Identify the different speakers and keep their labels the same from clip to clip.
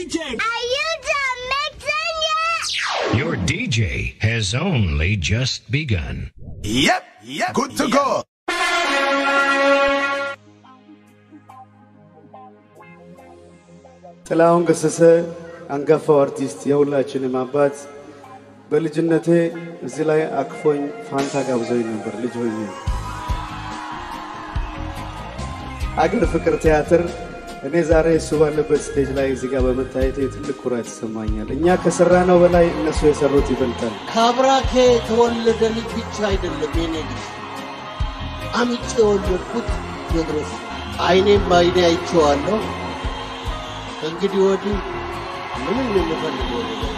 Speaker 1: DJ.
Speaker 2: Are you done mixing yet?
Speaker 3: Your DJ has only just begun.
Speaker 4: Yep, yep. Good to go.
Speaker 5: ጥላሁን ገሰሰ አንጋፋው አርቲስት የሁላችንም አባት በልጅነቴ እዚህ ላይ አቅፎኝ ፋንታ ጋብዘኝ ነበር ልጅ ሆኜ። አገር ፍቅር ቲያትር እኔ ዛሬ እሱ ባለበት ስቴጅ ላይ እዚህ ጋር በመታየቴ ትልቅ ኩራት ይሰማኛል። እኛ ከሰራ ነው በላይ እነሱ የሰሩት ይበልጣል።
Speaker 6: ከአብራኬ የተወለደ ልጅ ብቻ አይደለም የኔ ልጅ አምጬ የወለድኩት ቴዎድሮስ አይኔም በአይኔ አይቼዋለሁ። ከእንግዲህ ወዲህ ምንም የምፈልገው ነገር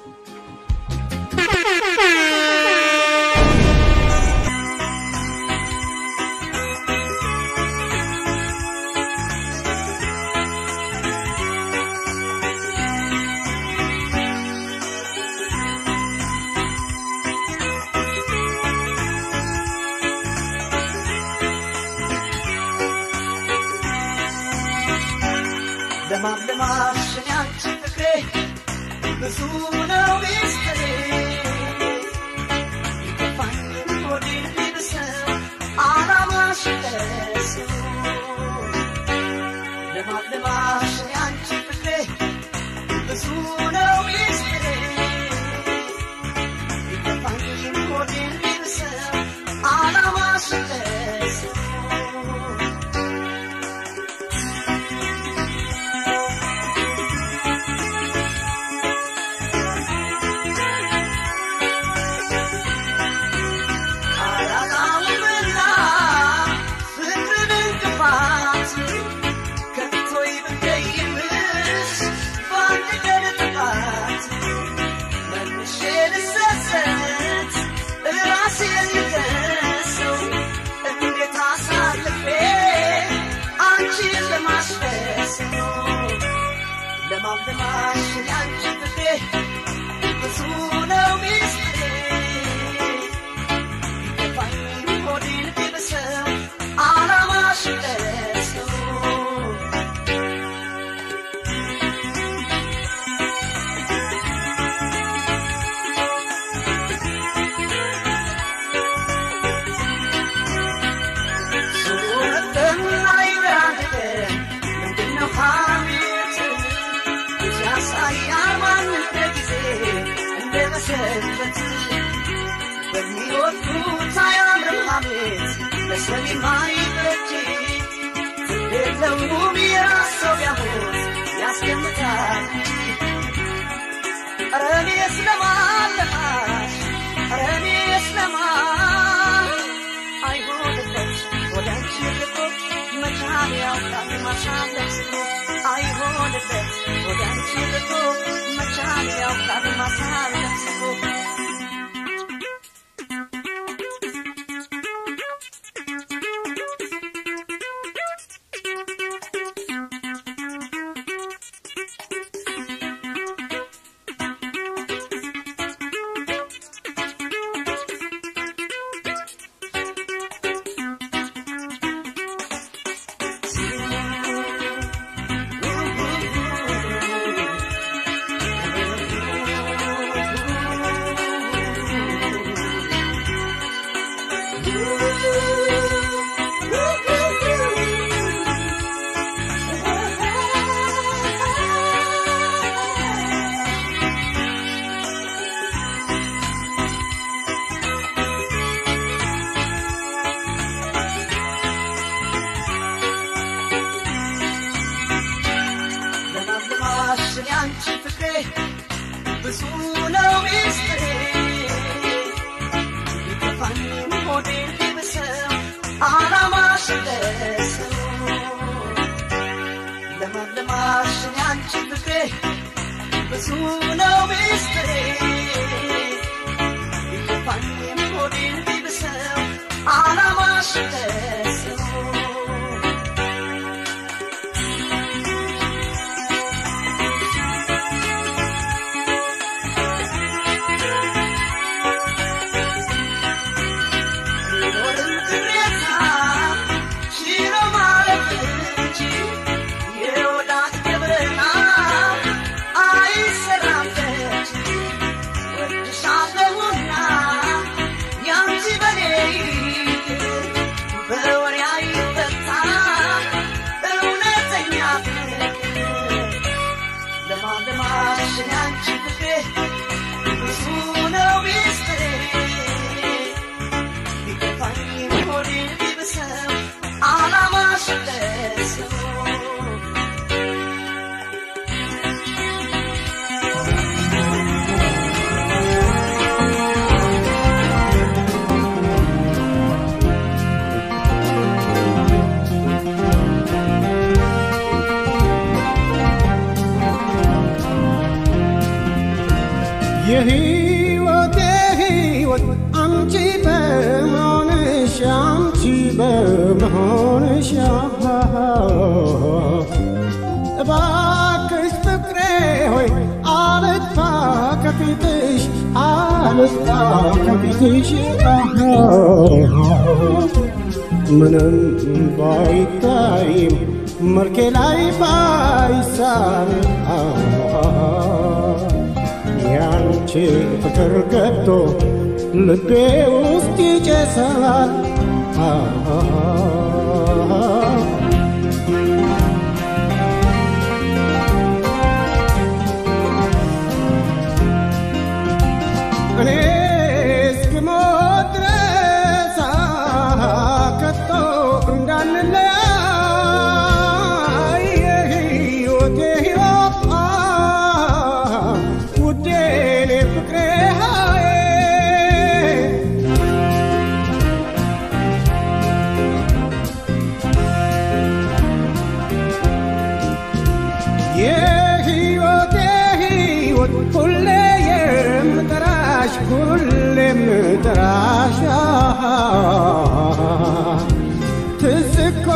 Speaker 7: ለማለማሽ ያንቺ ፍቅሬ ብዙ ነው ሚስጥሬ ይከፋኝ ሆዴን ቢብስም አላማሽ ደርሶ ለማለማሽ ያንቺ ፍቅሬ ብዙ ነው ሚስጥሬ ይከፋኝ ሆዴን ቢብስም አላማሽ ደርሶ አላጣውምና ፍቅርን እንቅፋት ከቶ ይብቀይምሽ በአንድ ቀን ጥፋት መልሼ ልሰሰት ራሴን ልከሰው እንዴት አሳልፌ አንቺን ለማስደሰው ለማለማሽ ያንቺ ፍቅሬ ብዙ ነው ሚስጥሬ ይከፋኝ ሆዴን ቢብሰው አላማሽ ደርሰው ሱረትን አይብራንድን ምንድነው ሐሜት ሲያሳያል ማንነት ጊዜ እንደ መሰረት በሚወዱት አያምርም ሐሜት ለሰሚ ማይበጅ የለውም የራስ ሰው ቢያሞት ያስገምታል ኧረ እኔስ ለማለማሽ ኧረ እኔስ ለማን አይሆንለት ወደ አንቺ ርቆ መቻል ያውቃል ማሳለፍ ስሎ አይሆንለት ወደ አንቺ ርቆ መቻል ያውቃል ማሳለፍ ስሎ ለማለማሽ ያንቺ ፍቅሬ ብዙ ነው ሚስጥሬ ይከፋኝ ሆዴን ቢብሰው አላማሽ ደርሰው ለማለማሽ ያንቺ ፍቅሬ ብዙ ነው ሚስጥሬ ይከፋኝ ሆዴን ቢብሰው አላማሽ ደርሰው ቢኖርም ቅሬታ ችሎ ማለፍ እንጂ የወዳት ገብረና ያንቺ ፍቅር ብዙ ነው ሚስጥሬ ቢከፋኝም ሆዴ ቢብሰው ዓላማሽ ለሰው
Speaker 1: የህይወቴ ህይወት አንቺ በመሆንሽ አንቺ በመሆንሽ እባክሽ ፍቅሬ ሆይ አልጥፋ ከፊትሽ አልጥፋ ከፊትሽ ምንም ባይታይም መልኬ ላይ ባይሳል ያንቺ ፍቅር ገብቶ ልቤ ውስጥ ይጨሳል እኔ እስክሞት ድረስ ከቶ እንዳንለያይ የህይወቴ ህይወት ውዴ እኔ ፍቅሬ ሃዬ የህይወቴ ህይወት ሁሌ የምጠራሽ ሁሌ የምጠራሽ ትዝ እኮ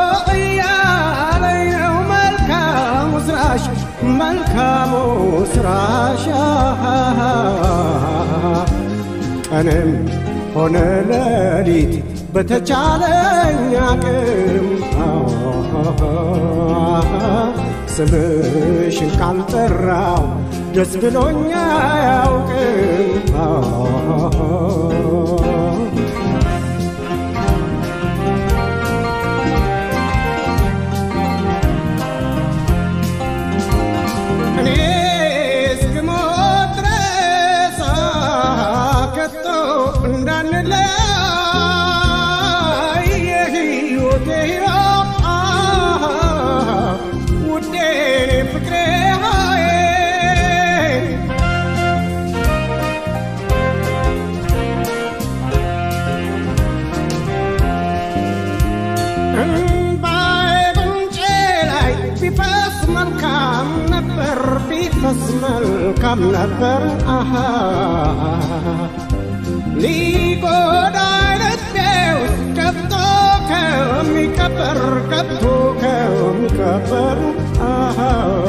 Speaker 1: እያለኝ ነው መልካሙ ስራሽ መልካሙ ስራሽ ቀንም ሆነ ሌሊት በተቻለኝ አቅም ስምሽን ካልጠራው ደስ ብሎኛ አያውቅም እኔ እስክሞት ድረስ ከቶ እንዳንለያይ የህይወቴ ሕይወት ውዴ እኔ ፍቅሬ ሃዬ እምባዬ ጉንጬ ላይ ቢፈስ መልካም ነበር ቢፈስ መልካም ነበር አሃ ሊጎዳኝ ልቤ ውስጥ ገብቶ ከሚቀበር ገብቶ ከሚቀበር አሃ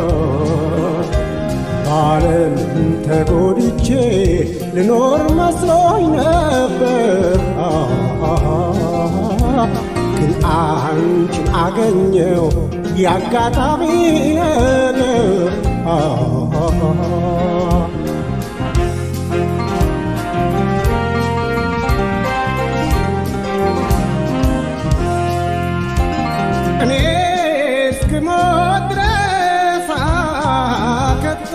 Speaker 1: በዓለም ተጎድቼ ልኖር መስሎኝ ነበር ግን አንቺን አገኘው ያጋጣሚ ነገር እኔ እስክሞት ድረስ ከቶ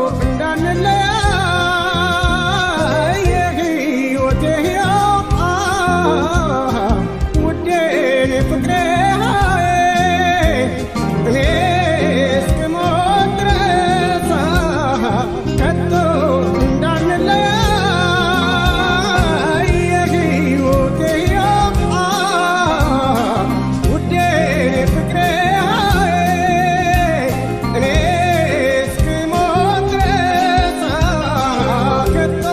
Speaker 1: እንዳንለያይ የህይወቴ ሕይወት ውዴ እኔ ፍቅሬ ሃዬ እኔ እስክሞት ድረስ ከቶ እንዳንለያይ የህይወቴ ሕይወት ውዴ እኔ ፍቅሬ ሃዬ እኔ እስክሞት ድረስ ከቶ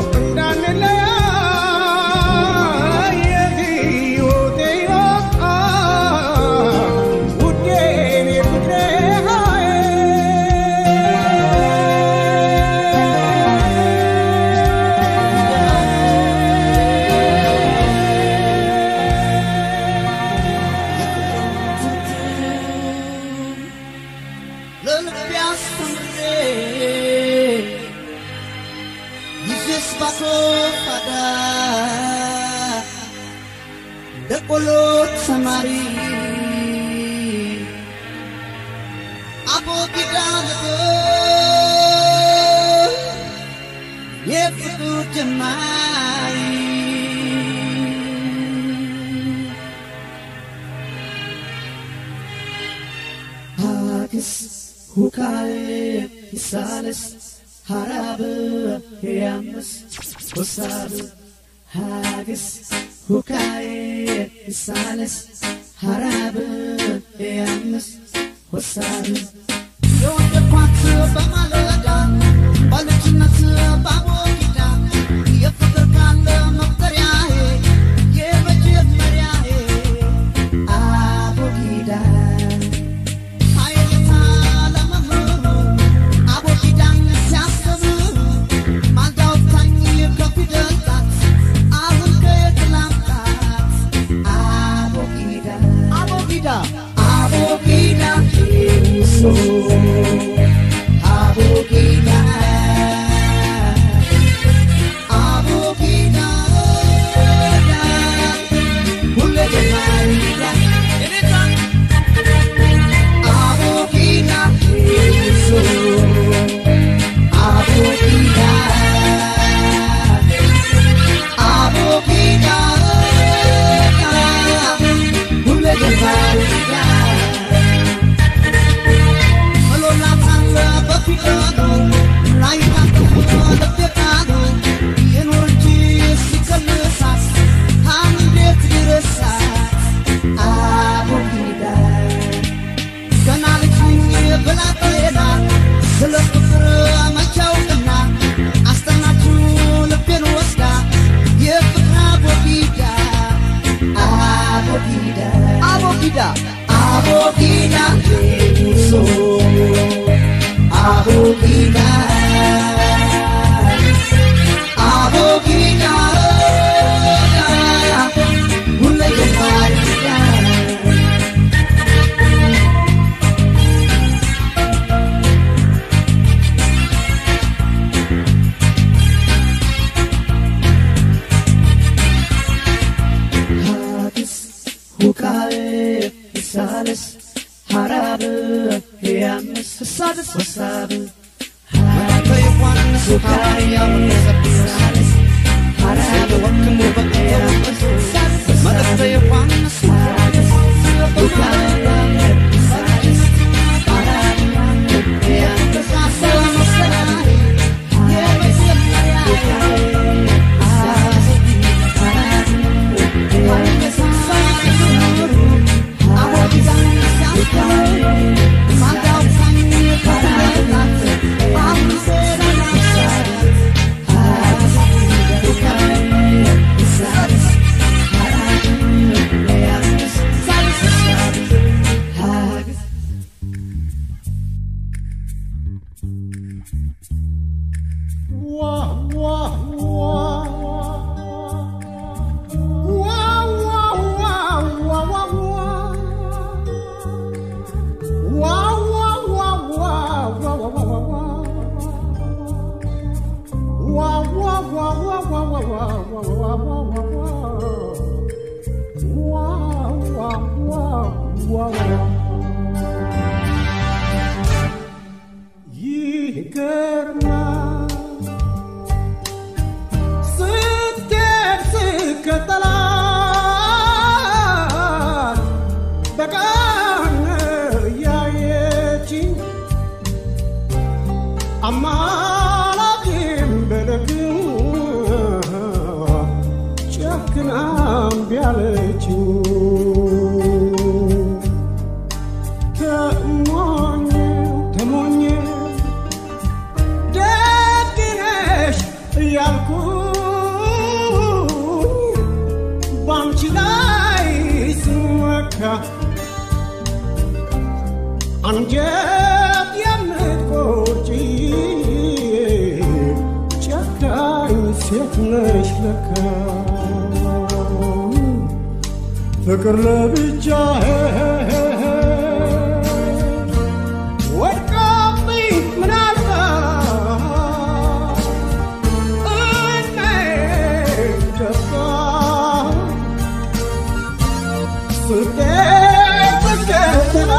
Speaker 1: እንዳንለያይ የህይወቴ ሕይወት ውዴ እኔ ፍቅሬ
Speaker 6: ለልቤ አስተምሬ ይዤስ ባሶፋዳ ደቆሎ ተማሪ አቦ ጊዳ የፍቅር ጀማሪ ሀግስ ሁካዬ ይሳለስ ሀራብ ያምስ ወሳብ ሀግስ ሁካዬ ይሳለስ ሀራብ ያምስ ወሳብ የወደኳት በማለዳ በልጅነት ባቦጊዳ የፍቅር ካለ መቁጠሪያዬ የመጀመሪያዬ አቦጊዳ ኃይልታ ለመምህሩ አቦጊዳን ሲያስብ ማልዳውታኝ ከፊደል ጣት አሁን ከየት ላምጣት አቦጊዳ አቦጊዳ አቦጊዳ ሶ አቦጊዳ አቦጊዳ ሁሌ ጀማሪዳ አቦጊዳ ሶ አቦጊዳ አቦጊዳ ሁሌ ጀማሪዳ መሎላታለ በፊደሉ ላይ ታጥፎ ለቤቃሉ የኖር እንጂ ሲቀልሳት እንዴት ይረሳት አቦጊዳ ገና ልጅ ነኝ ብላ ጤና ስለ ፍቅር መቻውቅና አስጠናችሁ ልቤን ወስዳ የፍቅር አቦጊዳ አቦጊዳ አቦጊዳ አቦጊዳ ሶ አቦጊዳ አቦጊዳ ሁሌ የማይዳ ሀዲስ ሁካዬ ሳልስ ሀራብ ያምስ ሳልስ ወሳብ ሀዲስ ሁካዬ ሳልስ ሀራብ ወክሙ በቀያምስ ሳልስ ዮሐንስ ሁካዬ ሳልስ ሀራብ ያምስ ሳልስ
Speaker 1: ይገርማል ስትደርስ ከተላት በቀን ያየችኝ አማላጅም በለግም ጨክናም ቢያለችኝ ተሞኘ ተሞኘ ደግነሽ እያልኩኝ ባንቺ ላይ ስመካ አንጀት የምትቆርጪ ጨካኝ ሴት ነሽ ለካ ፍቅር ለብቻዬ ወድቆብኝ ምናልባት እድሜ ደፋ ስደት ስከተላ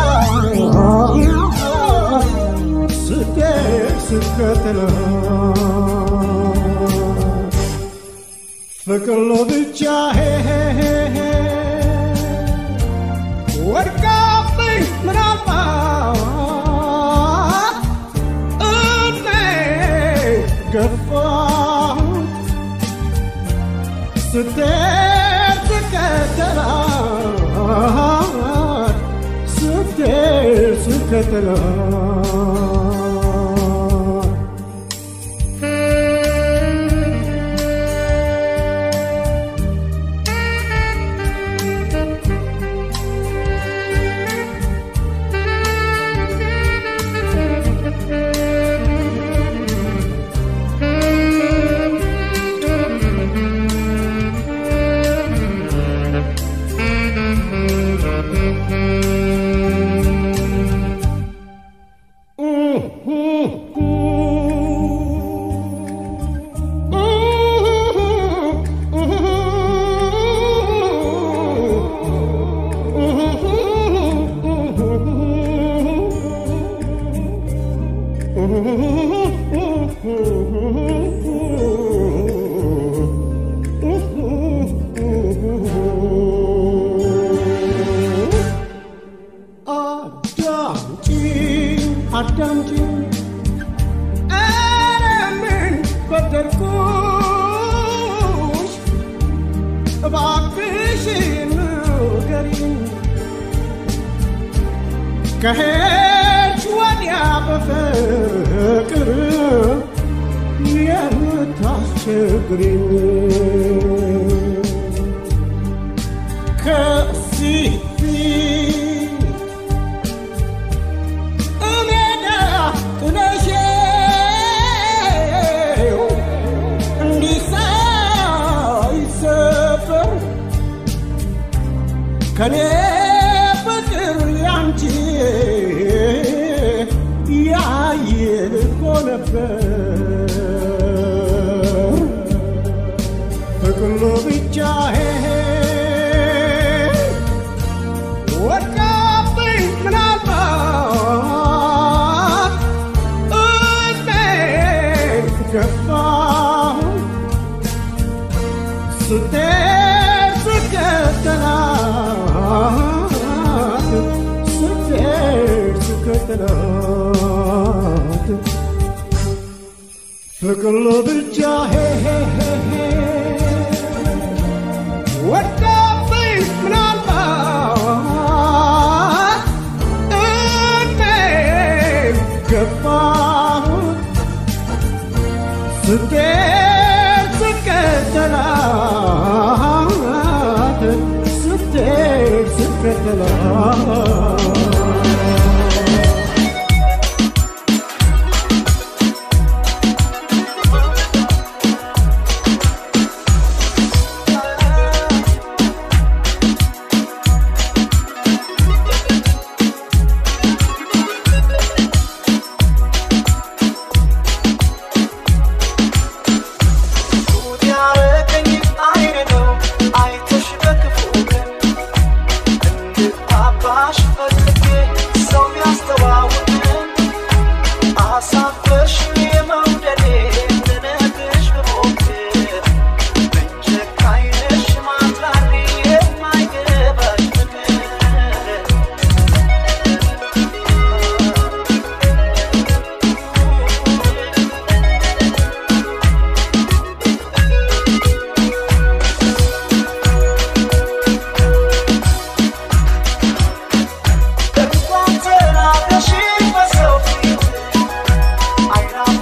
Speaker 1: ስደት ስከተላ ፍቅር ለብቻ ወድቃብኝ ምናልባት እኔ ገፋሁት ስትሄድ ስከተላት ስትሄድ ስከተላት አዳምጪኝ አዳምጪኝ ኧረ ምን በደልኩሽ እባክሽ ንገሪኝ ከሄድሽ ወዲያ በፍቅር የምታስቸግሪኝ ከዚህ ፊት እሜዳ ጥለሽው እንዲህ ሳይሰፈር ከኔ ፍቅር ያንቺ ያየል እኮ ነበር ፍቅር ለብቻዬ ወድቃብኝ ምናልባት እኔን ገፋሁ ስትሄድ ስከተላት ስትሄድ ስከተላት ፍቅር ለብቻዬ ወዳብኝ ምናልባት እኔን ገባሁት ስትሄድ ስከተላት ስትሄድ ስከተላት
Speaker 6: ያረገኝ አይን ነው አይተሽ በክፉ ቀን እንድታባሽ ፈልጌ ሰው ቢያስተዋውቅን አሳፈርሽ የመውደዴ ልነግርሽ ብሞክር ብንጨካኝ ነሽ ማትራሪ የማይገባሽ ፍቅር እንኳን ተናግረሽ በሰው ፊት አይናፋ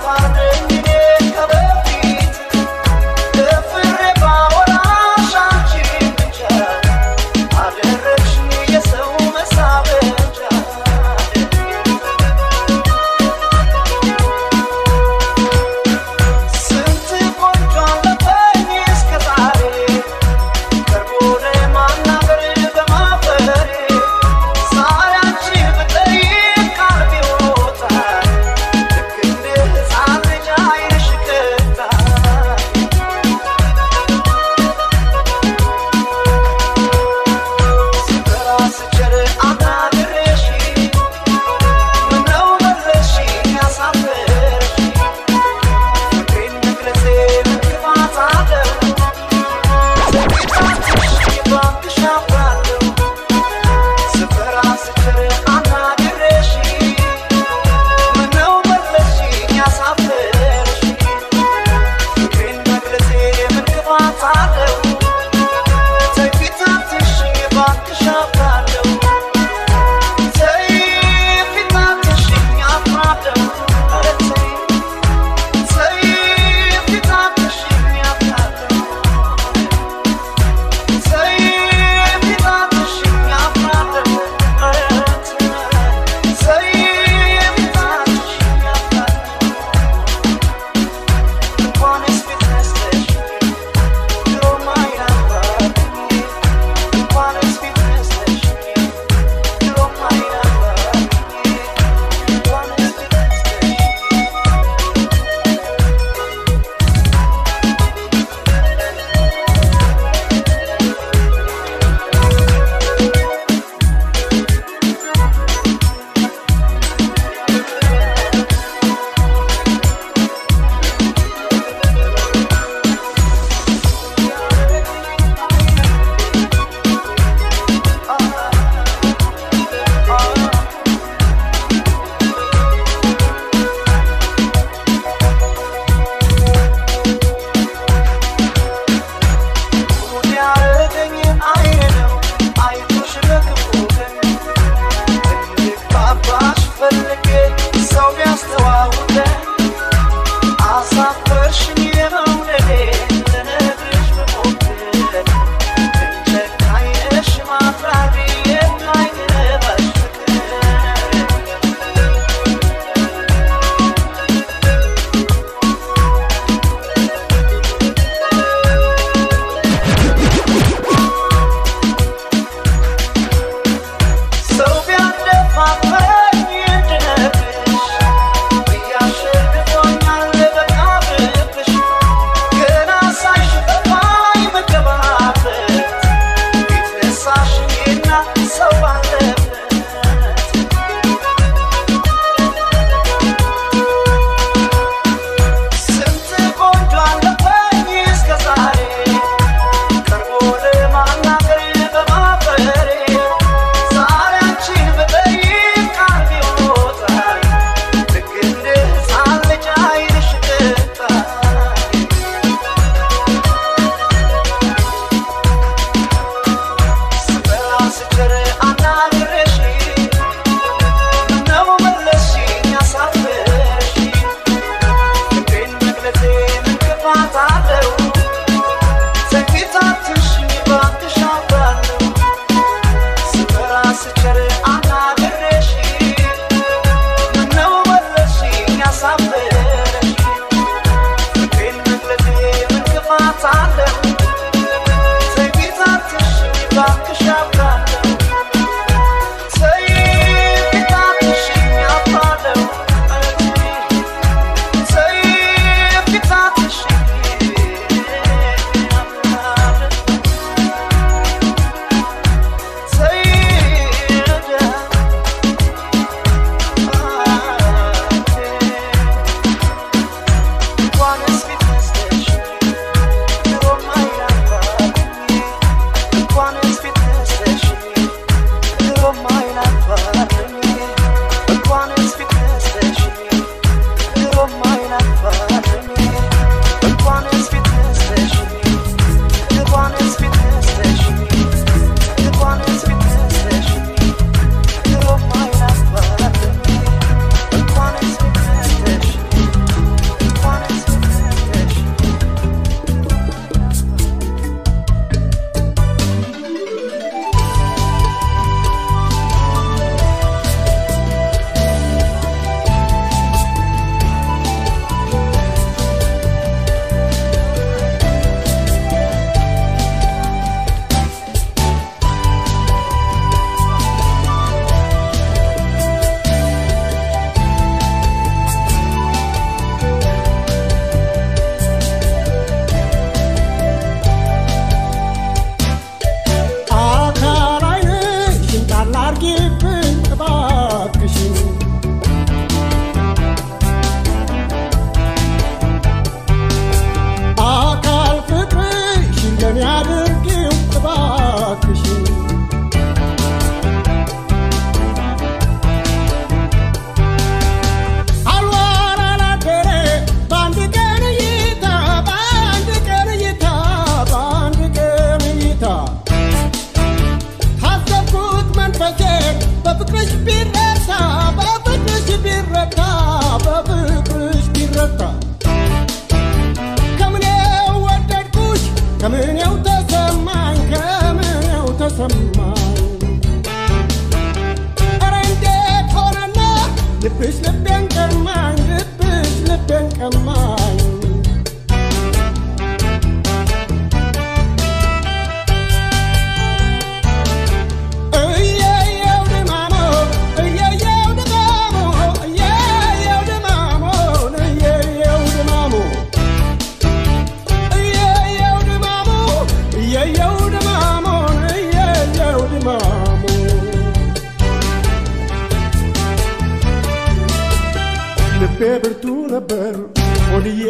Speaker 1: ብርቱ ነበር ሆድዬ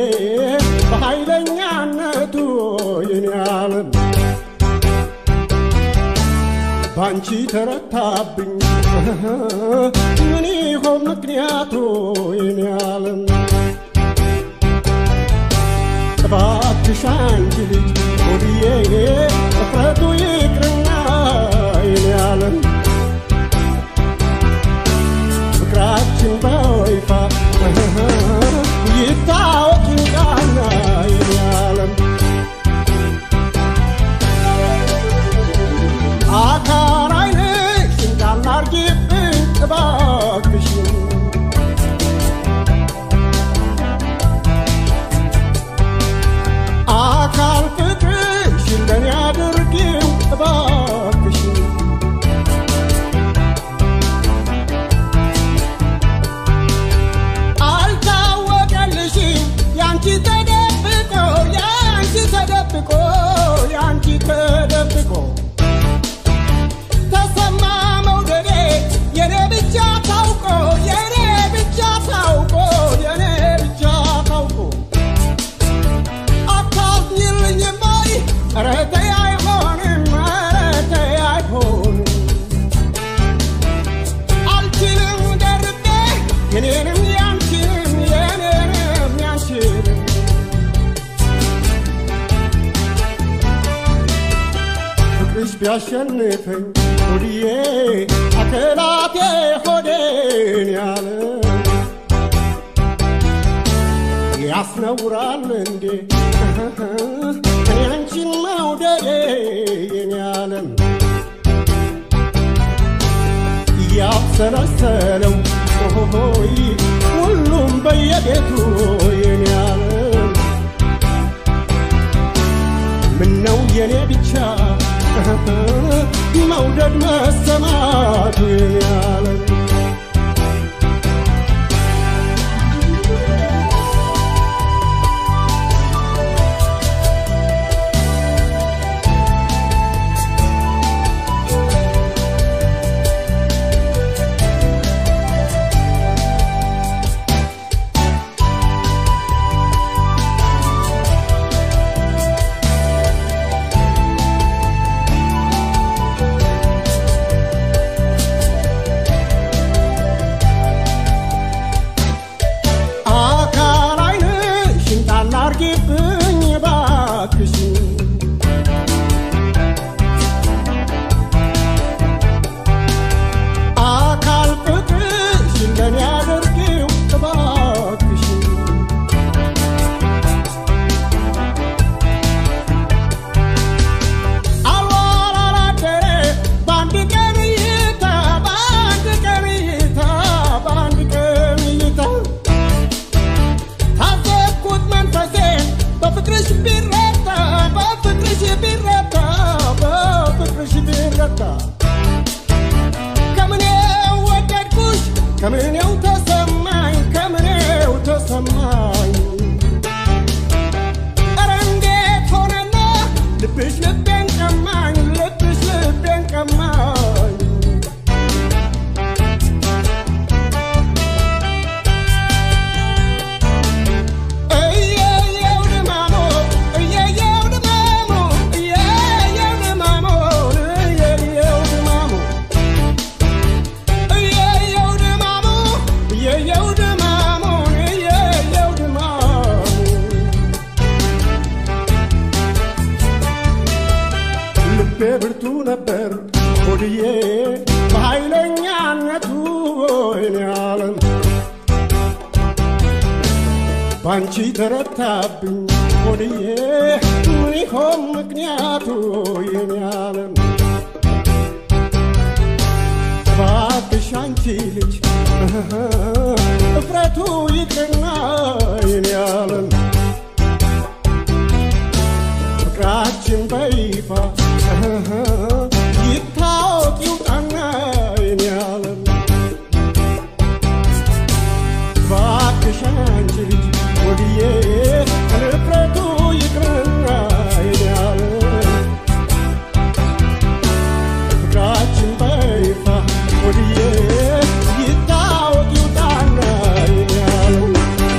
Speaker 1: በኃይለኛነቱ የኔ ዓለም ባንቺ ተረታብኝ ምን ይሆን ምክንያቱ የኔ ዓለም እባክሽ አንቺ ልጅ ሆድዬ እፍረቱ ይቅርና የኔ ዓለም ፍቅራችን በይፋ ይታወቅ ይውጣና የኔ ዓለም አካል ዓይንሽ እንዳላርጊብኝ እባክሽን አካል ፍቅርሽ ለኔ አድርጊው እባክሽን አልታወቀልሽም ያንቺ ተደብቆ ያንቺ ተደብቆ ያንቺ ተደብቆ ተሰማ መውደዴ የኔ ብቻ ታውቆ የኔ ብቻ ታውቆ የኔ ብቻ ታውቆ አታዝኝልኝም ወይ ኧረ ተይ አይሆንም ኧረ ተይ አይሆንም አልችልም ደርቤ የኔንም ያንቺንም የኔንም ያንቺንም ፍቅርሽ ቢያሸንፈኝ ሆድዬ አከላቴ ሆዴን ያለ ያስነውራል እንዴ እኔ አንቺን መውደዴ የኔ ዓለም እያብሰለሰለው ሆሆይ ሁሉም በየቤቱ የኔ ዓለም ምነው የኔ ብቻ መውደድ መሰማቱ የኔ ዓለም አካል ዓይንሽን ጣል አርጊብኝ እባክሽን አካል ፍቅርሽን ለኔ አድርጊው እባክሽን አልዋል አላደረ በአንድ ቀን እይታ በአንድ ቀን እይታ በአንድ ቀን እይታ ታዘብኩት መንፈሴን በፍቅርሽ ቢረታ በፍቅርሽ ቢረታ በፍቅርሽ ቢረታ ከምኔው ወደድኩሽ ከምኔው ተሰማኝ ከምኔው ተሰማኝ ኧረ እንዴት ሆነና ልብሽ ልቤን ቀማኝ ልብሽ ልቤን ቀማኝ እየየው ድማሞ እየየው ድማሞ እየየው ድማሞ እየየው ድማሞ እየየው ድማሞ እየየው ድማሞ እየየው ድማሞ ልቤ ብርቱ ነበር ሆድዬ በኃይለኛነቱ ወይኔ ዓለም ባንቺ ተረታብኝ ሆድዬ ምን ይሆን ምክንያቱ የኔ ዓለም እባክሽ አንቺ ልጅ እፍረቱ ይቅርና የኔ ዓለም ፍቅራችን በይፋ ይታወቅ ይውጣና የኔ ዓለም እባክሽ አንቺ ልጅ ወድዬ ንፍረቱ ይቅርና የኔ ዓለም ፍቅራችን በይፋ ወድዬ ይታወቅ ይውጣና የኔ ዓለም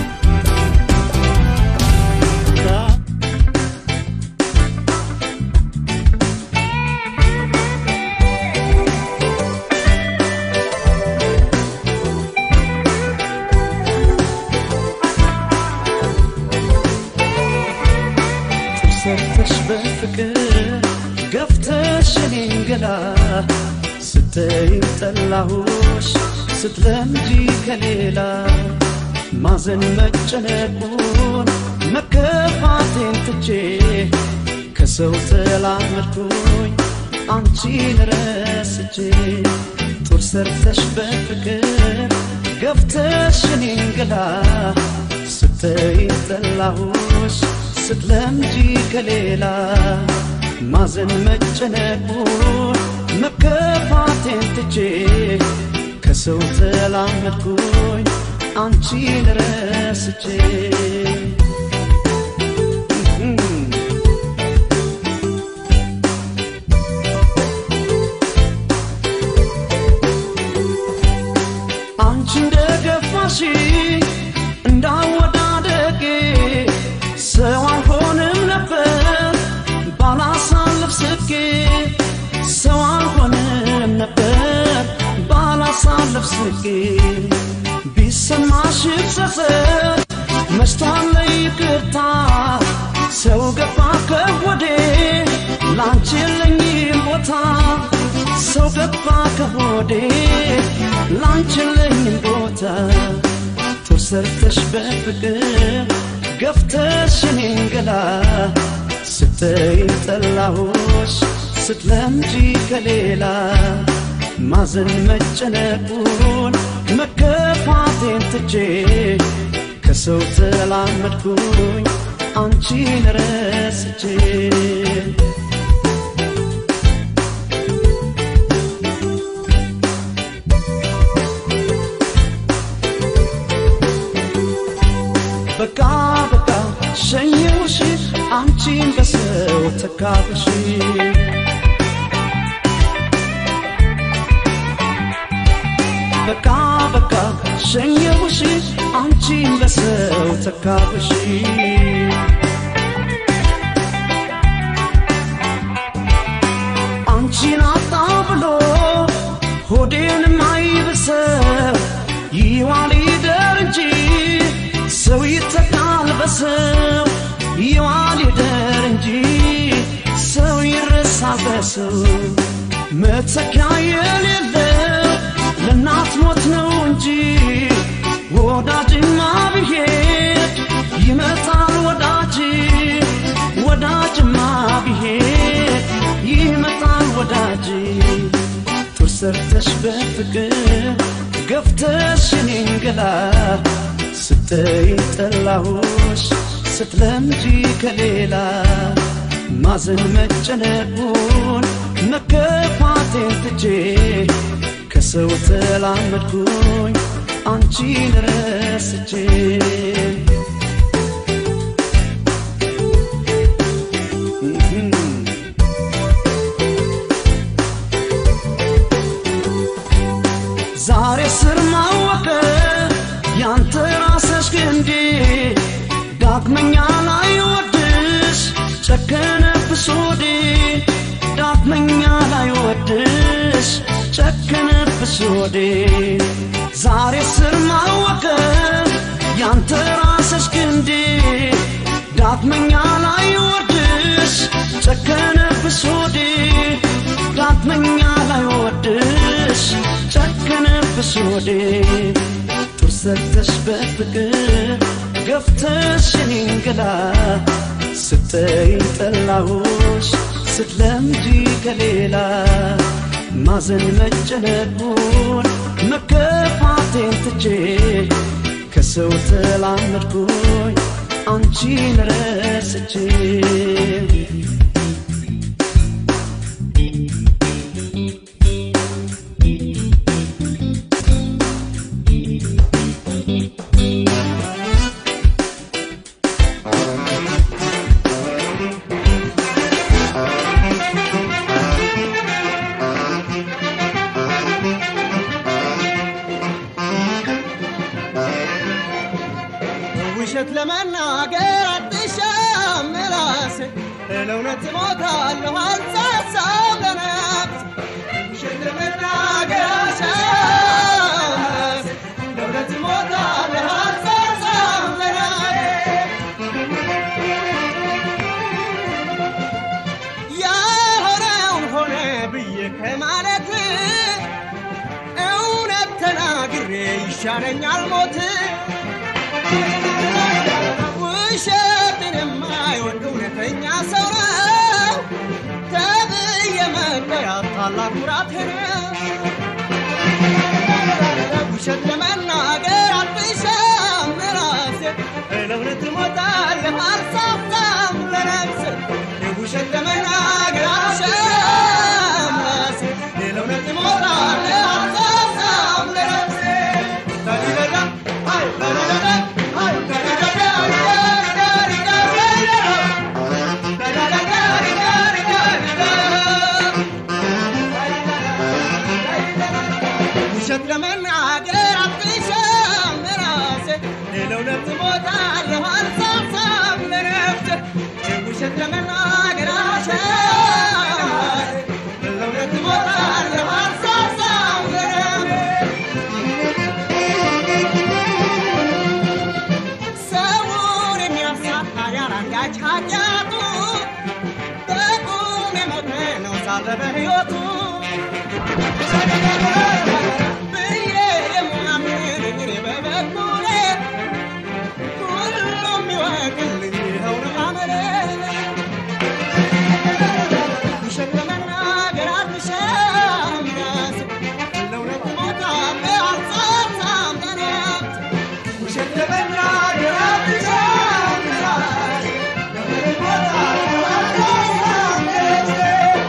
Speaker 8: ሰርተሽ በፍቅር ገፍተሽ እኔን ገላ ስተይኝ ጠላሁሽ ስትለምጂ ከሌላ ማዘን መጨነቁን መከፋቴን ትቼ ከሰው ተላመድኩኝ አንቺን ረስቼ ጡር ሰርተሽ በፍቅር ገፍተሽ እኔን ገላ ስተይኝ ጠላሁሽ ስትለምጂ ከሌላ ማዘን መጨነቁን መከፋቴን ትቼ ከሰው ተላመድኩኝ አንቺን ረስቼ አንቺ እንደገፋሽ እንዳወዳደጌ ሰው አልሆንም ነበር ባላሳልፍ ስቄ ሰው አልሆንም ነበር ባላሳልፍ ስቄ ቢሰማሽ ጸጸት መሽቷል ይቅርታ ሰው ገባ ከወዴ ላንቺ የለኝም ቦታ ሰው ገባ ከሆዴ ላንቺ የለኝም ቦታ ጡር ሰርተሽ በፍቅር ገፍተሽ እኔን ገላ ስተይኝ ጠላሁሽ ስትለምጂ ከሌላ ማዘን መጨነቁን መከፋቴን ትቼ ከሰው ተላመድኩኝ አንቺን ረስቼ በቃ በቃ ሸኘውሽ አንቺን በሰው ተካብሽ በቃ በቃ ሸኘውሽ አንቺን በሰው ተካብሽ አንቺን አጣ ብሎ ሆዴን ማይብሰው ይዋል ይደር እንጂ ሰው ይተካል በሰው ይዋል ይደር እንጂ ሰው ይረሳል በሰው መተኪያ የሌለው ለእናት ሞት ነው እንጂ ወዳጅማ ብሄድ ይመጣል ወዳጅ ወዳጅማ ብሄድ ይመጣል ወዳጅ ጡር ሰርተሽ በፍቅር ገፍተሽ እኔን ገላ ስተይኝ ጠላሁሽ ስትለምጂ ከሌላ ማዘን መጨነቁን መከፋቴን ትቼ ከሰው ተላመድኩኝ አንቺን ረስቼ ዛሬ ስር ማወቀ ያንተ ራስሽ ግንዴ ዳግመኛ ላይ ወድሽ ጨከነብሽ ወዴ ዳግመኛ ላይ ወድሽ ጨከነብሽ ወዴ ዛሬ ስር ማወቀ ያንተ ራስሽ ግንዴ ዳግመኛ ላይ ወድሽ ጨከነብሽ ወዴ ዳግመኛ ላይ ወድሽ ጨከነብሽ ወዴ ጡር ሰርተሽ በፍቅር ገፍተሽ እኔን ገላ ስተይኝ ጠላሁሽ ስትለምጂ ከሌላ ማዘን መጨነቁን መከፋቴን ትቼ ከሰው ተላመድኩኝ አንቺን ረስቼ
Speaker 1: ውሸት ለመናገር አትሻም ምላሴ ለእውነት እሞታለሁ አልሳሳም ለነፍስ ውሸት ለመናገር አትሻም ምላሴ ለእውነት እሞታለሁ አልሳሳም ለነፍስ ይሻለኛል ሞት ውሸትን የማይወድ እውነተኛ ሰው ነው ተብዬ መጠራት ታላቅ ኩራቴ ነው። ውሸት ለመናገር አልፍሻም ራሴ ለእውነት እሞታለሁ አልሳሳም ለነፍሴ ውሸት ለመናገር አልፍሻም ራሴ ለእውነት እሞታለሁ አልሳሳም ለነፍሴ ተዲረዳ አይ ተዲረዳ አይ ተዲረዳ ውሸት ለመናገር አትሻም ራሴ ለእውነት እሞታለሁ አልሳሳም ለነፍሴ ውሸት ለመናገር አልሻም ራሴ ለእውነት እሞታለሁ አልሳሳም ሰውን የሚያሳጣ ያላንዳች ኃጢአቱ በቁም የሞተ ነው ሳለ በሕይወቱ ብዬ የማምን እኔ በበኩሌ ሁሉም ይወቅልኝ ይኸው ነው አመሌ። ውሸት ለመናገር አልሻም ራሴ ለእውነት እሞታለሁ አልሳሳም ለነፍሴ ውሸት ለመናገር አልሻም ራሴ ለእውነት እሞታለሁ አልሳሳም ለነፍሴ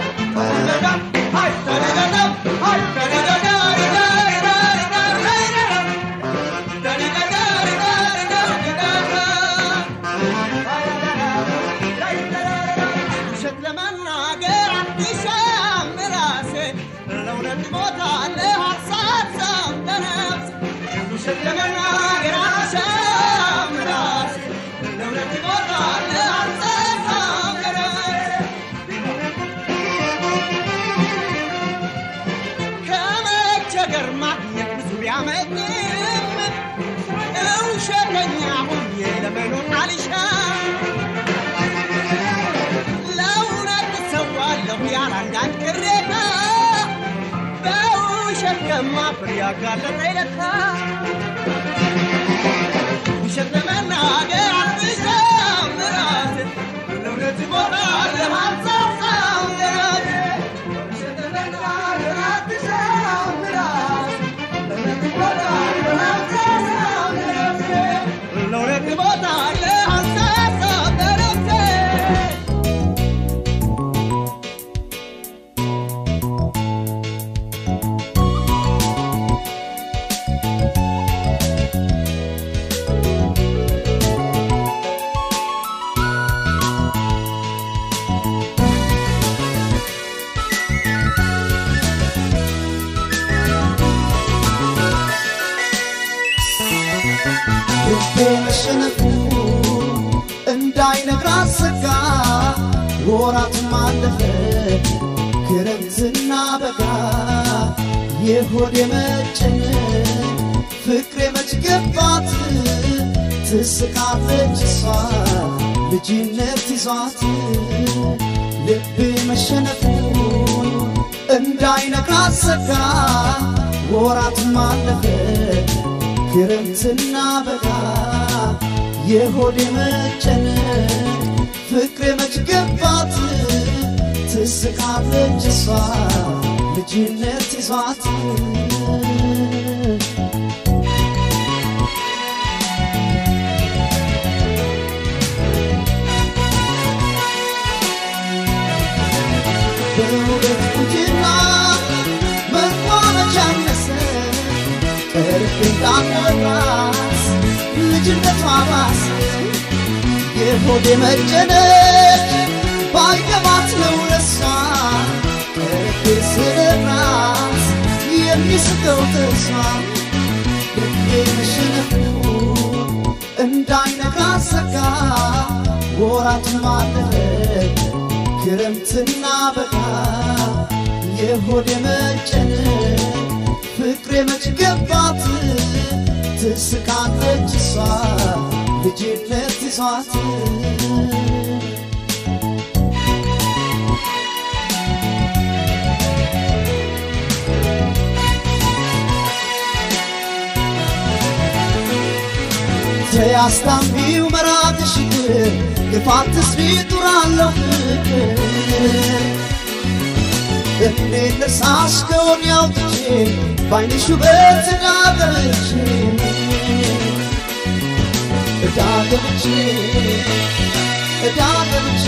Speaker 1: ውሸት ለመናገር አትሻም ራሴ ለእውነት እሞታለሁ አልሳሳም ለነፍሴ ውሸት ለመናገር አትሻም ራሴ ለእውነት እሞታለሁ አልሳሳም ለነፍሴ ከመቸገር ማግኘት ብዙ ቢያመኝም ውሸተኛ ሆኜ ለመኖር አልሻም። ለእውነት እሰዋለሁ ያለ አንዳች ቅሬታ በውሸት ከማፍር ያጋለጠኝ ለካ ውሸት ለመናገር አልሻም ራሴ ለእውነት እሞታለሁ አልሳሳም ለራሴ ውሸት ለመናገር አልሻም ራሴ ለእውነት እሞታለሁ አልሳሳም ለራሴ ለእውነት እሞታለሁ አልሳሳም ለራሴ
Speaker 8: ልቤ መሸነፉ እንዳይነግራት ሰጋ ወራትም አለፈ ክረምትና በጋ የሆድ የመጨነቅ ፍቅሬ መች ገባት ትስቃለች እሷ ልጅነት ይዟት ልቤ መሸነፉ እንዳይነግራት ሰጋ ወራትም አለፈ ክረምትና በጋ የሆድ መጨነቅ ፍቅሬ መች ገባት ትስቃለች እሷ ልጅነት ይዟት በውበት ቁንጅና መቋመጫ አነሰ ቀርቤ እንዳትወጣት ልጅነቷ ባሰ የሆዴ መጨነቅ ባይገባት ነው ለሷ ቀርቤ ስነግራት የሚስቀው ጥርሷ ልቤ መሸነፉ እንዳይነጋ ሰጋ ወራትም አለፈ ክረምትና በጋ የሆድ መጨነቅ ፍቅሬ መች ገባት ትስቃለች እሷ ልጅነት ይዟት ተያስታምቢው መራቅሽ ግፋት ትስሪ ጡራለሁ ፍቅር እንዴት ልርሳሽ ከሆን ያውጥቼ ባይንሽ ውበት ዳገብቼ ዳገብቼ ዳገብቼ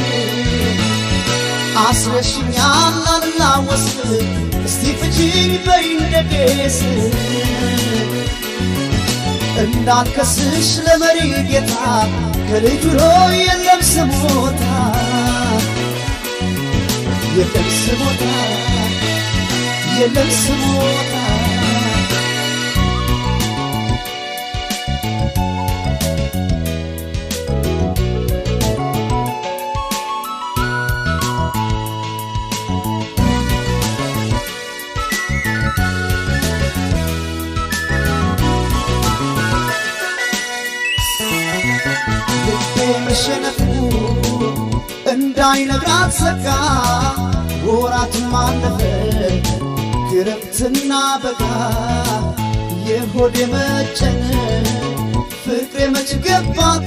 Speaker 8: አስረሽኛል አልላወስ እስቲ ፍቺኝ በይ እንደጌስ እንዳልከስሽ ለመሪ ጌታ ከልጁ ሆይ የለም ስሞታ የለም ስሞታ የለም ስሞታ መሸነፉ እንዳይነግራት ዘጋ ወራትም አለፈ ክረምትና በጋ የሆድ የመጨነቅ ፍቅሬ መች ገባት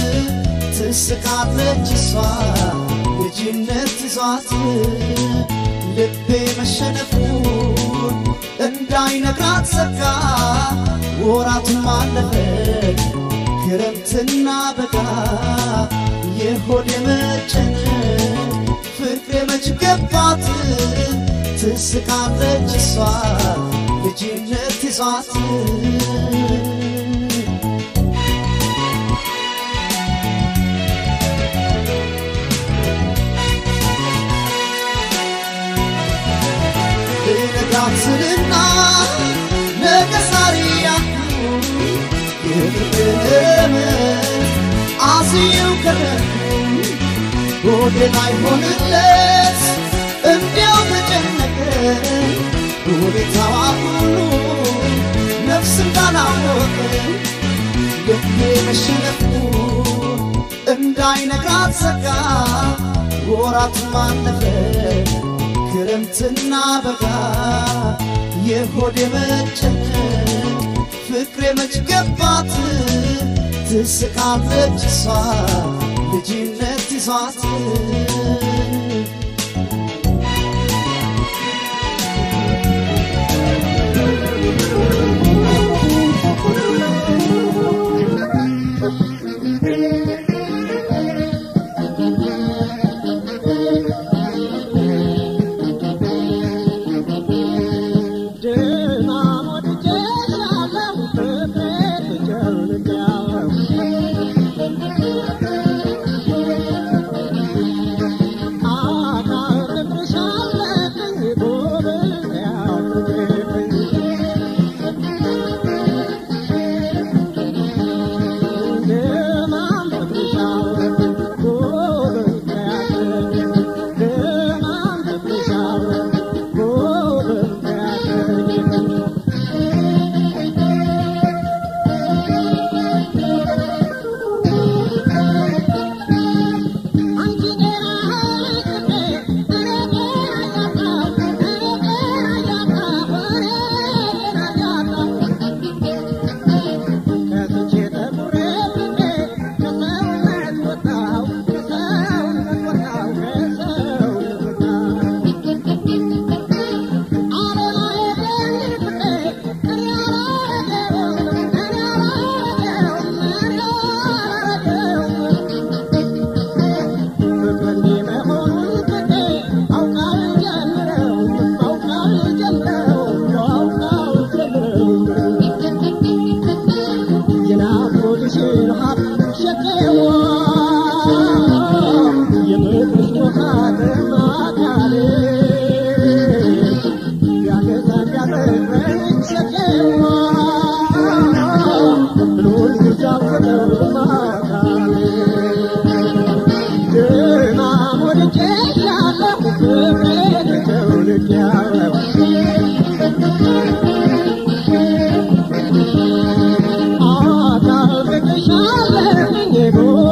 Speaker 8: ትስቃለች እሷ ልጅነት ይዟት ልቤ መሸነፉን እንዳይነግራት ዘጋ ወራትም አለፈ ክረምትና በጋ የሆድ የመጨነቅ ፍቅሬ መች ገባት ትስቃለች እሷ ልጅነት ይዟት ልነጋት ስልና ነገ ዛሬ ያልኩ የፍቅርም አስየው ከረኩ ሆዴ ላይ ሆንለት እንዲያው ተጨነቀ ሁኔታዋ ሁሉ ነፍስ እንዳላወቀ ልቤ መሸነፉ እንዳይነግራት ዘጋ ወራት ማለፈ ክረምትና በጋ የሆድ የመጨነቅ ፍቅሬ መች ገባት ትስቃለች እሷ ልጅነት ይዟት
Speaker 9: Oh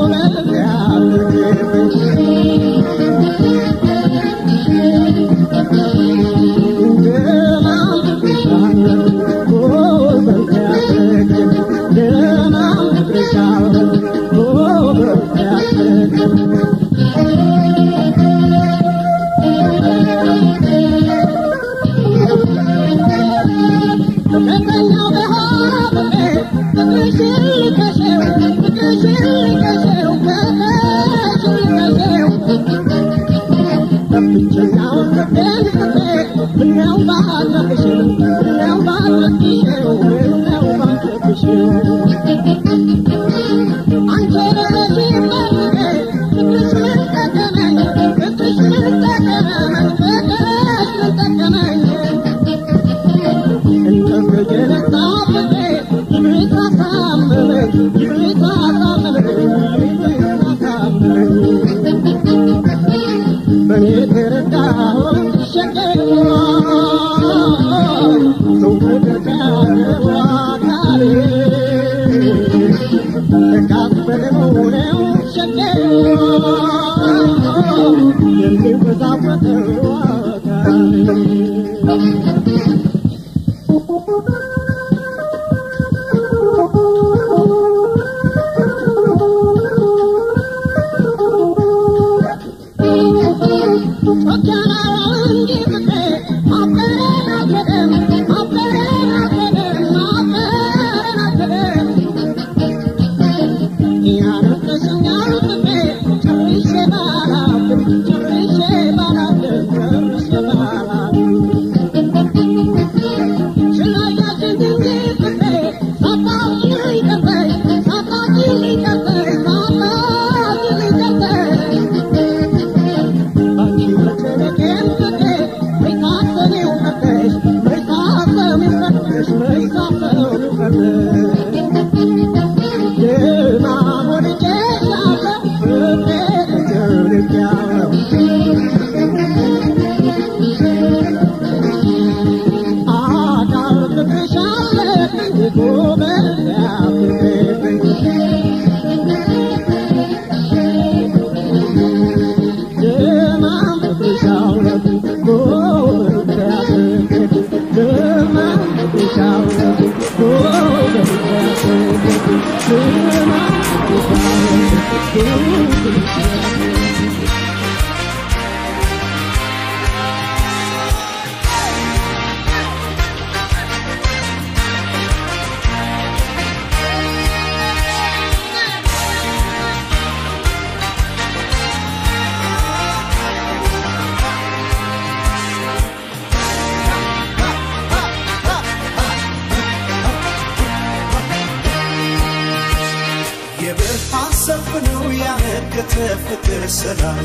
Speaker 1: የብርሃን ሰልፍ ነው ያነገተ ፍቅር ሰላም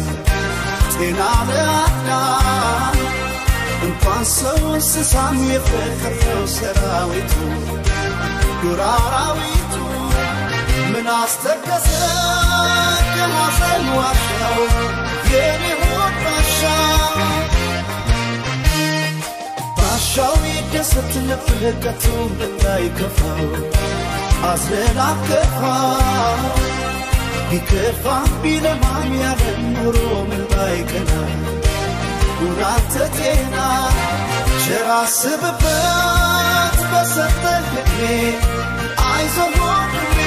Speaker 1: ጤና ለአዳም እንኳን ሰው እንስሳም የፍቅር ነው ሰራዊቱ ዱር አራዊቱ ምን አስተከሰ ከሐዘን ዋሻው የኔ ሆድ ባሻ ባሻው ይደሰት ልብህ ከቶ እንዳይከፋው አዝነን አከፋ ቢከፋ ቢለማም ያለ ኑሮ ምን ባይቀና ጉዳተ ጤና ቸር አስብበት በሰጠህ ዕድሜ አይዞህ ወንድሜ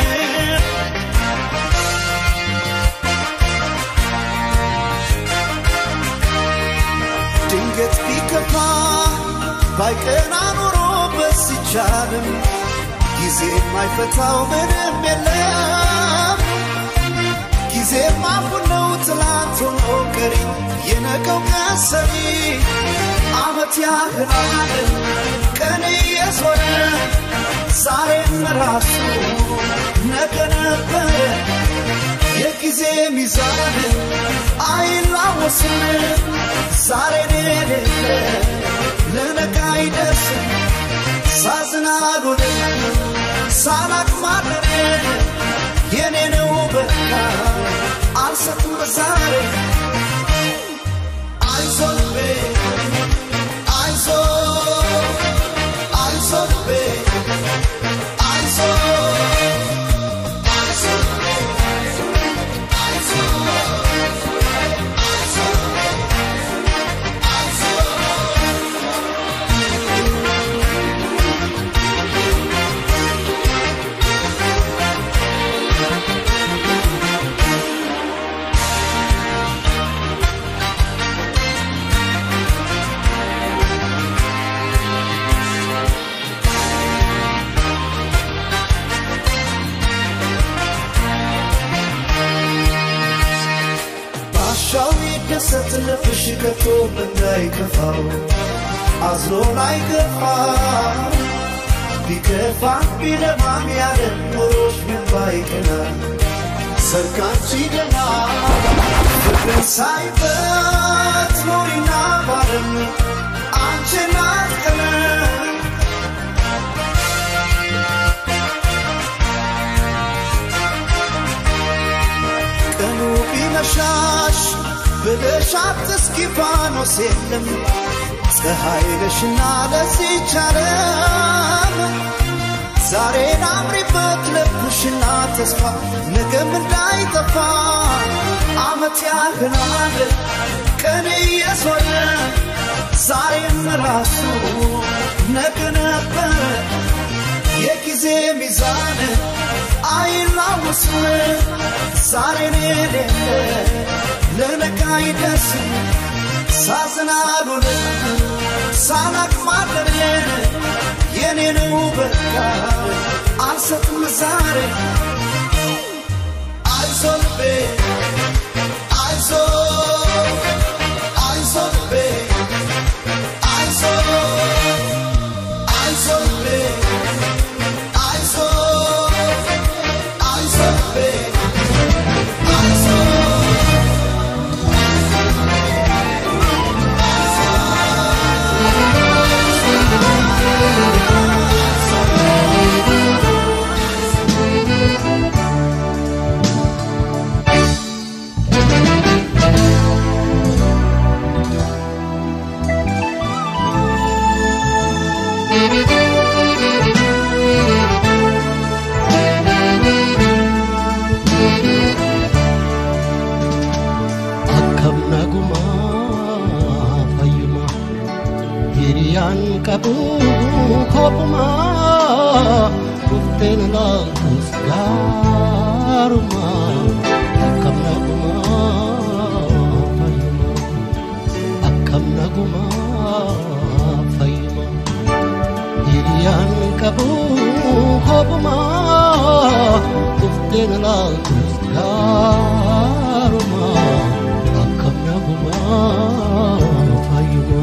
Speaker 1: ድንገት ቢከፋ ባይቀና ኖሮ በስቻልም ጊዜ የማይፈታው ምንም የለም ጊዜም አሁን ነው ትላንት ሆኖ ቀሪ የነገው ቀን ሰሪ አመት ያህላል ቀን እየዞረ ዛሬም ራሱ ነገ ነበረ የጊዜ ሚዛን አይላወስም ዛሬን የሌለ ለነገ አይደርስም ሳዝናሉን ሳላቅማለን የኔ ነው በቃ አልሰጥም ዛሬ አይዞህ ቤ አይዞህ አይዞህ ቤ አይዞህ አይዞህ ባሻው ይደሰት ልብሽ ከቶ እንዳይከፋው አዝኖ ላይገፋ ቢከፋ ቢለማም ያለ ኖሮሽ ምን ባይቀና ሰርካንቺ ገና ፍቅርን ሳይበት ኖሪና ባለም አንቺ ናት ቀለም ቀኑ ቢመሻሽ ብለሽ አትስኪ ፋኖስ የለም ፀሐይ ነሽና ለዚች ዓለም ዛሬን አምሪበት ልብሽና ተስፋ ነገም እንዳይጠፋ አመት ያህላል ቀን እየዞረ ዛሬም ራሱ ነገ ነበረ የጊዜ ሚዛን አይላወስም ዛሬን የሌለ ለነገ አይደርስም ሳዝናሉን ሳላቅ ማደሬን የኔን በቃ አልሰጥም ዛሬ አይዞ ልቤ አይዞ አይዞ ልቤ አይዞ አይዞ ልቤ አይዞ አይዞ ልቤ አይዞ
Speaker 9: akkam nagumaa fayyuma hiriyaan qabu kophumaa dhufteen laaltus gaarumaa akkam nagumaa fayyuma akkam nagumaa fayyuma hiriyaan qabu kophumaa dhufteen laaltus gaarumaa akkam nagumaa fayyuma.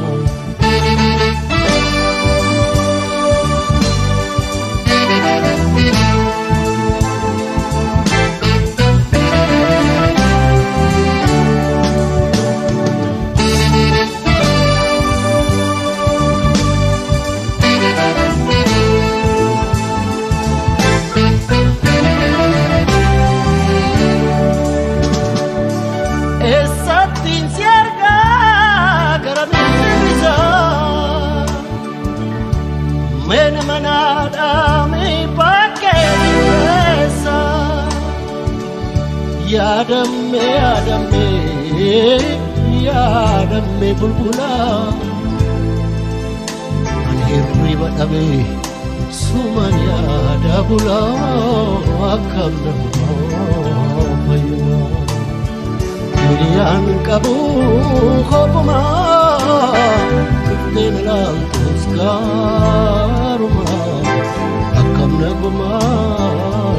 Speaker 9: Eessattiin si argaa gara miisaa Mena manaadhaa mi bakkee keessa Yaadamme yaadamme yaadamme bulbulaa An hirriba dhabee suman yaada bulaa akkam namaa fayyumaa Hiriyaan qabu kophumaa dhufteen laaltus gaarumaa akkam nagumaa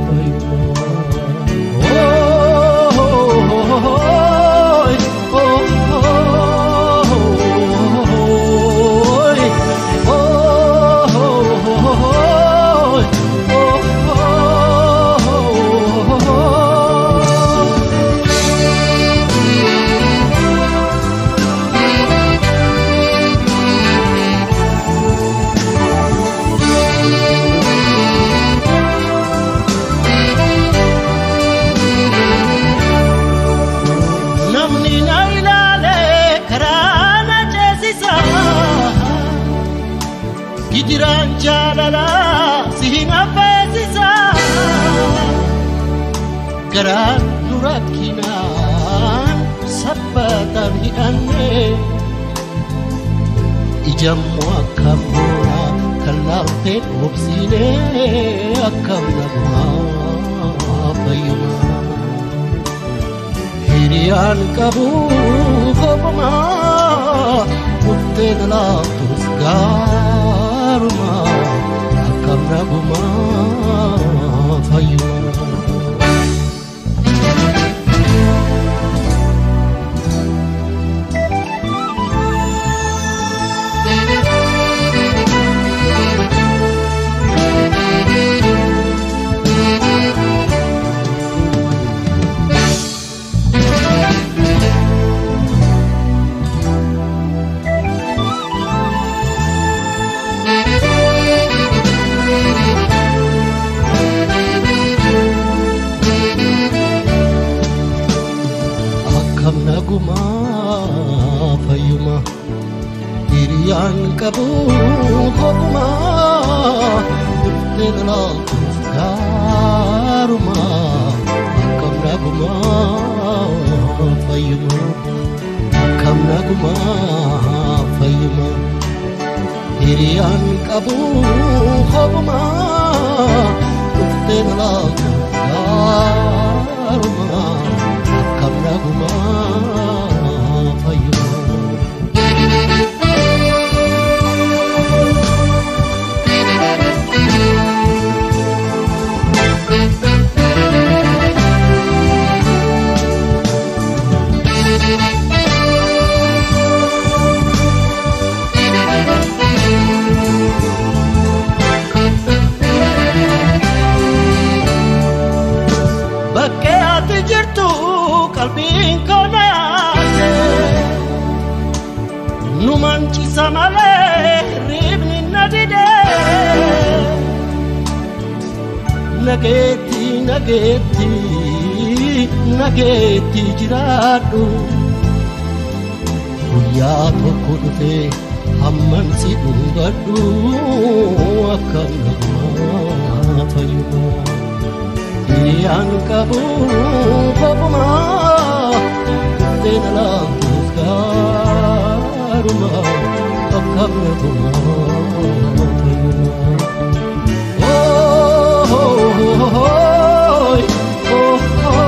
Speaker 9: namni na ilaale karaa na ceesisa gijiraan jaalala si hin affeesisa garaan nu rakkinaan sabbataan hidhanne ijammoo akkam boona kan laaltee obsiine akkam namaa fayyumaa hiriyaan qabu kophumaa murteen laaftus gaarumaa akkam nagumaa fayyumaa. nagumaa fayyuma hiriyaan qabu hogumaa dhuftee laaltuuf gaarumaa akkam nagumaa fayyuma akkam nagumaa fayyuma hiriyaan qabu hogumaa dhuftee laaltuuf gaarumaa akkam nagumaa fayyuma. Bakkee ati jirtu qalbiin koo naase nu mancisa malee riibni na dide nageetti nageetti nageetti jiraadhu guyyaa tokko dhufee hamman si dhungadhu akkam nagumaa fayyumaa. Yang kabu kopuma Tena lantus karuma Akam na kuma Oh, oh, oh, oh, oh,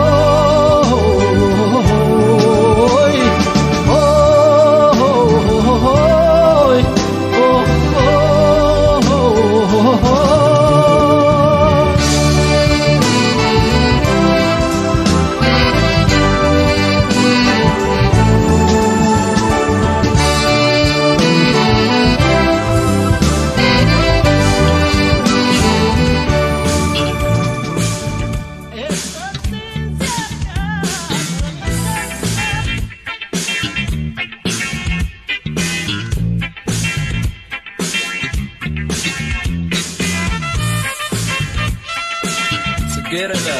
Speaker 10: ጽጌረዳ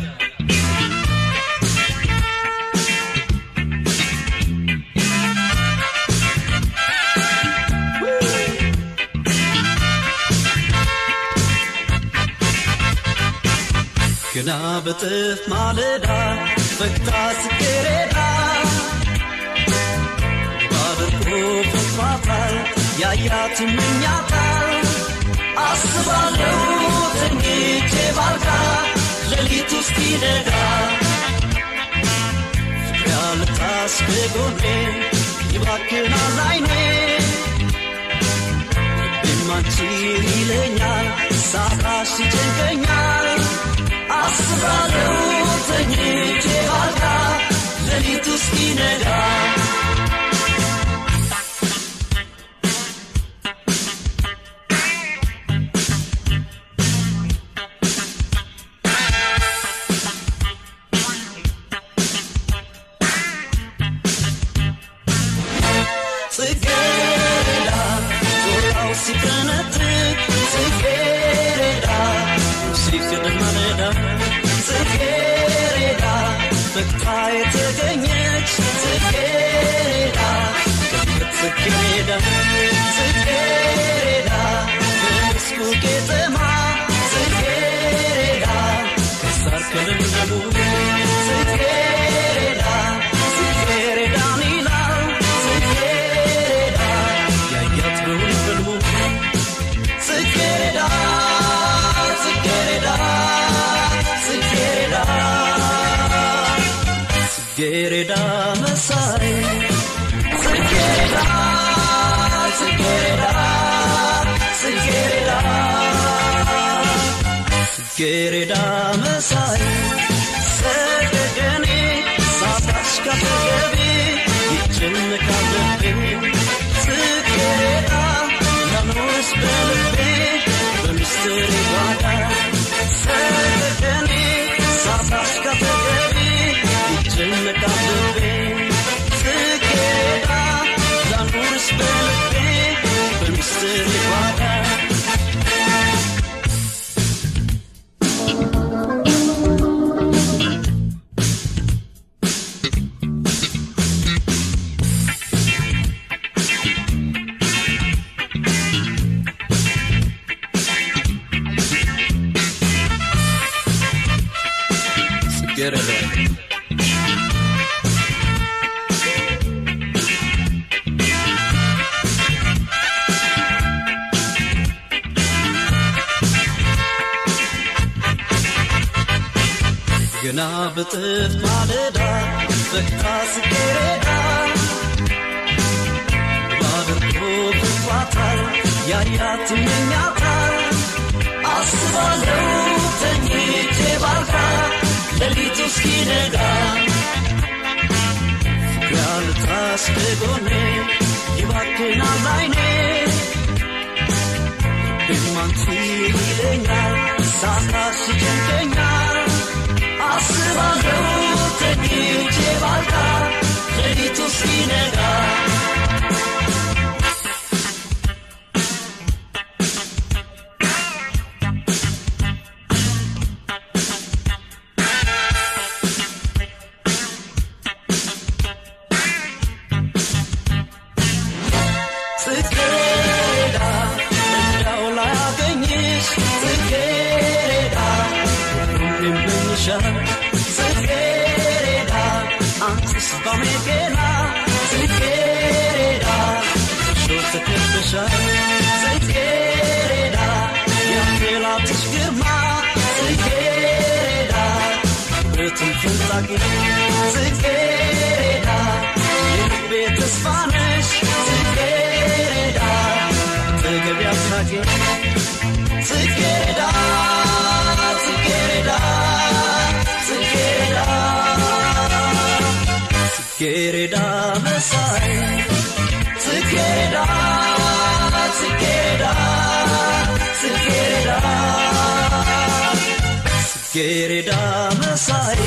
Speaker 10: ገና በጥፍ ማለዳ ፈክታ ጽጌረዳ ባድርጎ ፈጥሯታል ያያት ይመኛታል አስባለሁ ተኝቼ ባልጋ ሌሊት ውስጥ ይነጋ ፍቅር ያልታስ ከጎኔ ይባክናል አይኔ ልቤም አንቺን ይለኛል ሳጣሽ ይጨንቀኛል አስባለሁ ተኝቼ ባልጋ ሌሊት ውስጥ ይነጋ ጽጌረዳ ዞራው ሲፈነጥቅ ጽጌረዳ ሲቅድ ማለዳ ጽጌረዳ ፈክታ የተገኘች ጽጌረዳ ቅምጥ ጽጌረዳ ጽጌረዳ በመስኩ ቄጠማ ጽጌረዳ ከሳር ከለምለሙ ጽጌረዳ ጽጌረዳን ይላል ጽጌረዳ ያያት በውን በልሙ ጽጌረዳ ጽጌረዳ ጽጌረዳ ጽጌረዳ መሳይ ጽጌረዳ ጽጌረዳ ጽጌረዳ ጽጌረዳ መሳይ ሰገገኔ ሳታሽ ካጠገቤ ይጨነቃል ልቤ ጽጌረዳ ላኖስ በልቤ በምስጢር ጓዳ ሰገገኔ ሳታሽ ካጠገቤ ይጨነቃል ልቤ ጽጌረዳ ላኖስ በልቤ በምስጢር ጓዳ ገና በጥፍ ማለዳ ፈክታ ስኬሬዳ ባድርጎ ፍቷታል ያያት ይመኛታል አስባለው ተኝቼ ባልጋ ሌሊቱ እስኪነጋ ፍቅር ያልታስ ከጎኔ ይባክናል አይኔ ብማንቺ ይለኛል ሳታሽ ይጨንቀኛል አስባለው ተኝቼ ባልጋ ሌሊቱ እስኪነጋ ጽጌረዳ እንዳው ላያገኝሽ ጽጌረዳ ሁሌም እመኝሻል ጽጌረዳ አንቺስ ባሜገላ ጽጌረዳ ሾ ተከበሻል ጽጌረዳ የአፌላትሽ ግርማ ጽጌረዳ ብትን ፍላቂ ጽጌረዳ የልቤ ተስፋ ነሽ ጽጌረዳ ተገቢ አስናቂ ጽጌረዳ ጽጌረዳ ጽጌረዳ ጽጌረዳ መሳይ ጽጌረዳ ጽጌረዳ ጽጌረዳ ጽጌረዳ መሳይ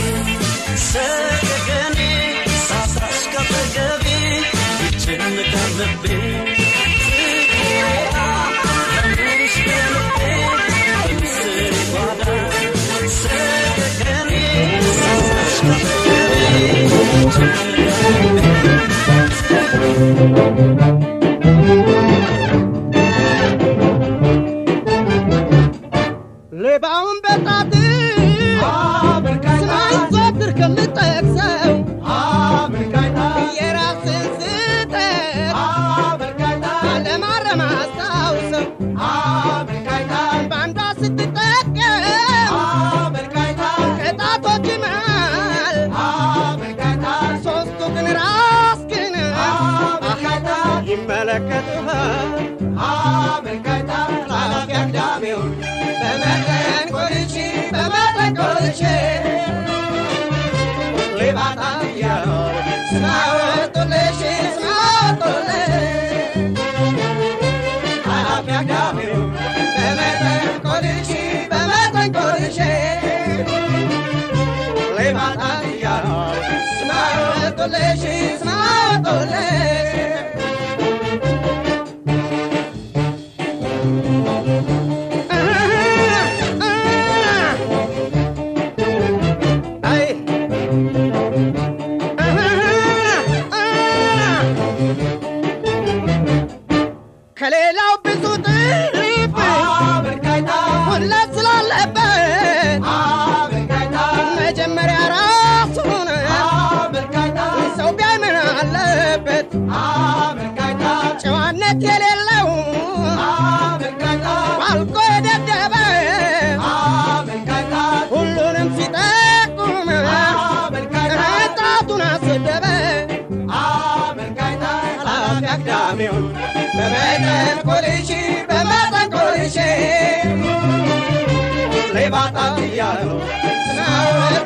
Speaker 10: ሰገገኔ ሳሳሽ ካጠገቤ ይጨነቃል ልቤ ጽጌረዳ ለምንሽ በልቤ በምስር ጓዳ ሰገገኔ ሳሳሽ ካጠገቤ ይጨነቃል ልቤ
Speaker 9: ሌባውን በጣት ስማኝ ዘወትር ከምጠቅሰው የራስን ስህተት ለማረም አስታውሰው በአንዷ ስትጠቀም ከጣቶች መሃል ሶስቱ ግን ራስህን ይመለከቱሃል ኃላፊ አግዳሚውን በመጠን ቆልቼ በመጠን ቆልቼ ሌባታ እያሉ ስማወጡልሽ ስማወጡልሽ ኃላፊ አግዳሚውን በመጠን ቆልቼ በመጠን ቆልቼ ሌባታ እያሉ ስማወጡልሽ ስማወጡልሽ አይ ከሌላው ብዙ ጥሪፍ ሁለት ስላለበት መጀመሪያ ራሱን ሰው ቢያይ ምን አለበት ጨዋነት የሌለው ባልቆ የደደበ ሁሉንም ሲጠቁም ጣቱን አሰደበ ኃላፊ አግዳሚውን በመጠን ቆልሼ በመጠን ቆልሼ ሌባ ጣት እያሉ ስናወ